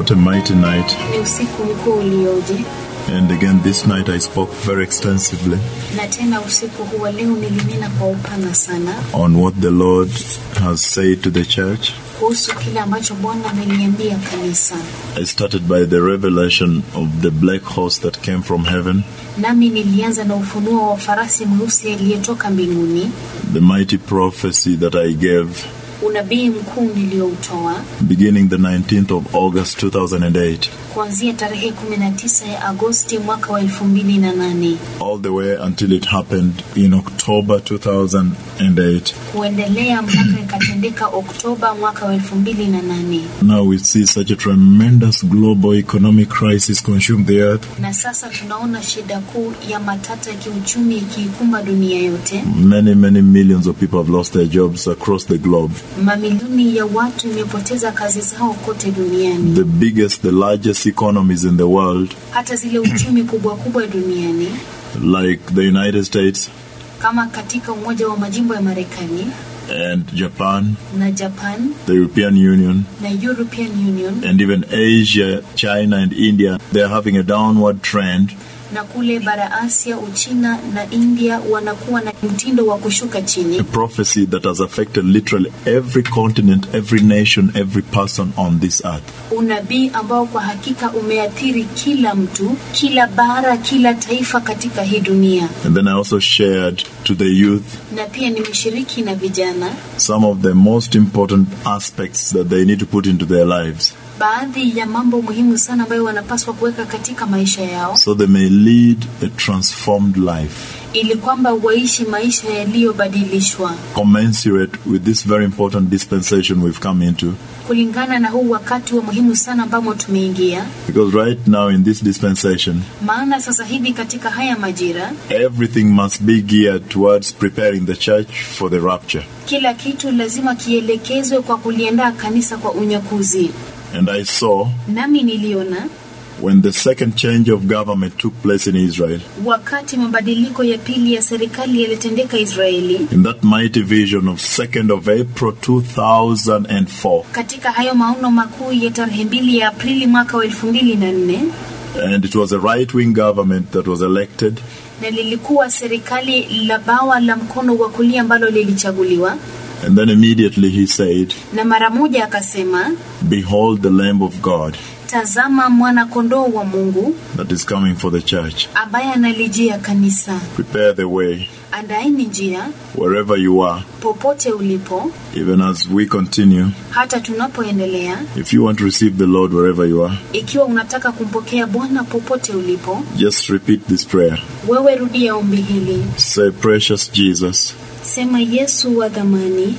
What a mighty night. Ni usiku mkuu ulioje, And again, this night I spoke very extensively na tena usiku huu wa leo nilinena kwa upana sana on what the Lord has said to the church. kuhusu kile ambacho Bwana ameliambia kanisa. I started by the revelation of the black horse that came from heaven, Nami nilianza na ufunuo wa farasi mweusi aliyetoka mbinguni, the mighty prophecy that I gave unabii mkuu nilioutoa beginning the 19th of August 2008, kuanzia tarehe 19 ya Agosti mwaka wa 2008 all the way until it happened in October 2008. kuendelea mpaka ikatendeka Oktoba mwaka wa 2008. Now we see such a tremendous global economic crisis consume the earth. Na sasa tunaona shida kuu ya matata ya kiuchumi ikiikumba dunia yote. Many, many millions of people have lost their jobs across the globe. Mamilioni ya watu imepoteza kazi zao kote duniani. The biggest, the largest economies in the world, Hata zile uchumi kubwa kubwa duniani like the United States kama katika Umoja wa Majimbo ya Marekani and Japan, na Japan the European Union, na European Union and even Asia, China, and India, they are having a downward trend. na kule bara Asia, Uchina na India wanakuwa na mtindo wa kushuka chini. A prophecy that has affected literally every continent, every nation, every person on this earth. Unabii ambao kwa hakika umeathiri kila mtu, kila bara, kila taifa katika hii dunia. And then I also shared to the youth Na pia nimeshiriki na vijana some of the most important aspects that they need to put into their lives baadhi ya mambo muhimu sana ambayo wanapaswa kuweka katika maisha yao so they may lead a transformed life ili kwamba waishi maisha yaliyobadilishwa commensurate with this very important dispensation we've come into. kulingana na huu wakati wa muhimu sana ambamo tumeingia. Because right now in this dispensation, Maana sasa hivi katika haya majira everything must be geared towards preparing the church for the rapture. kila kitu lazima kielekezwe kwa kuliandaa kanisa kwa unyakuzi. And I saw Nami niliona when the second change of government took place in Israel, wakati mabadiliko ya pili ya serikali yalitendeka Israeli, in that mighty vision of 2nd of April 2004, katika hayo maono makuu ya tarehe mbili ya Aprili mwaka wa elfu mbili na nne and it was a right wing government that was elected. na lilikuwa serikali la bawa la mkono wa kulia ambalo lilichaguliwa, And then immediately he said, na mara moja akasema, Behold the Lamb of God tazama mwana kondoo wa Mungu that is coming for the church. ambaye analijia kanisa. Prepare the way Andaeni njia wherever you are, popote ulipo, even as we continue. hata tunapoendelea. If you want to receive the Lord wherever you are, Ikiwa unataka kumpokea Bwana popote ulipo, just repeat this prayer. wewe rudia ombi hili, Say, Precious Jesus, sema: Yesu wa dhamani,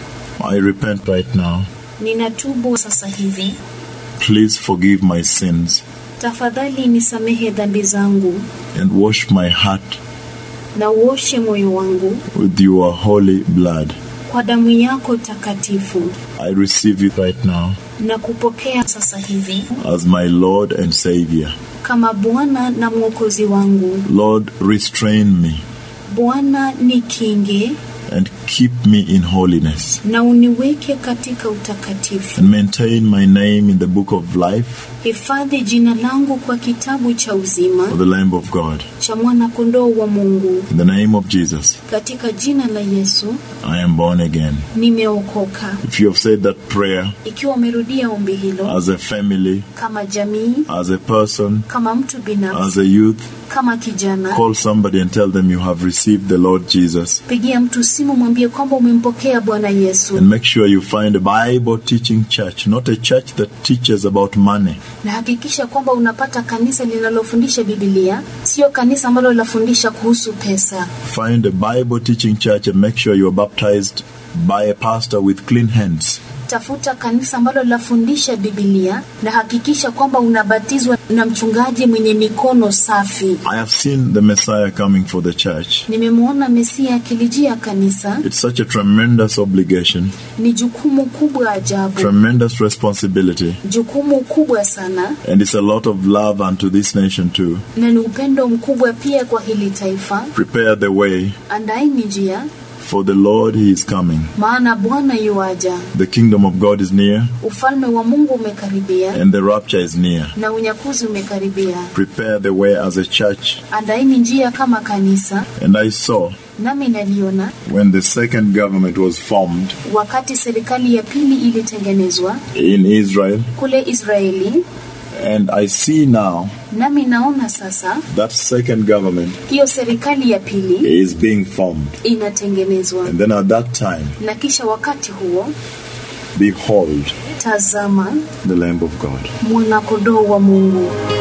I repent right now. ninatubu sasa hivi, Please forgive my sins tafadhali nisamehe dhambi zangu and wash my heart na uoshe moyo wangu with your holy blood. kwa damu yako takatifu, I receive you right now na kupokea sasa hivi as my Lord and Savior. kama Bwana na Mwokozi wangu. Lord, restrain me Bwana nikinge and keep me in holiness na uniweke katika utakatifu. and maintain my name in the book of life Hifadhi jina langu kwa kitabu cha uzima of the Lamb of God. cha mwana kondoo wa Mungu. In the name of Jesus, Katika jina la Yesu I am born again. nimeokoka. If you have said that prayer Ikiwa umerudia ombi hilo as a family, kama jamii, as a person, kama mtu as binafsi, a youth, kama kijana, call somebody and tell them you have received the Lord Jesus. pigia mtu simu, mwambie kwamba umempokea Bwana Yesu, And make sure you find a Bible teaching church, not a church that teaches about money. na hakikisha kwamba unapata kanisa linalofundisha Biblia, sio kanisa ambalo linafundisha kuhusu pesa. Find a Bible teaching church and make sure you are baptized by a pastor with clean hands. Tafuta kanisa ambalo linafundisha Biblia na hakikisha kwamba unabatizwa na mchungaji mwenye mikono safi. I have seen the Messiah coming for the church. Nimemwona Mesia akilijia kanisa. It's such a tremendous obligation, Ni jukumu kubwa ajabu, tremendous responsibility, jukumu kubwa sana, and it's a lot of love unto this nation too. na ni upendo mkubwa pia kwa hili taifa. Prepare the way Andaeni njia For the Lord he is coming. maana Bwana yuaja, The kingdom of God is near, ufalme wa Mungu umekaribia and the rapture is near. na unyakuzi umekaribia. Prepare the way as a church. Andaeni njia kama kanisa. And I saw Nami naliona when the second government was formed wakati serikali ya pili ilitengenezwa in Israel, kule Israeli, and I see now nami naona sasa that second government hiyo serikali ya pili is being formed. inatengenezwa, And then at that time, na kisha wakati huo, behold tazama the Lamb of God. mwanakondoo wa Mungu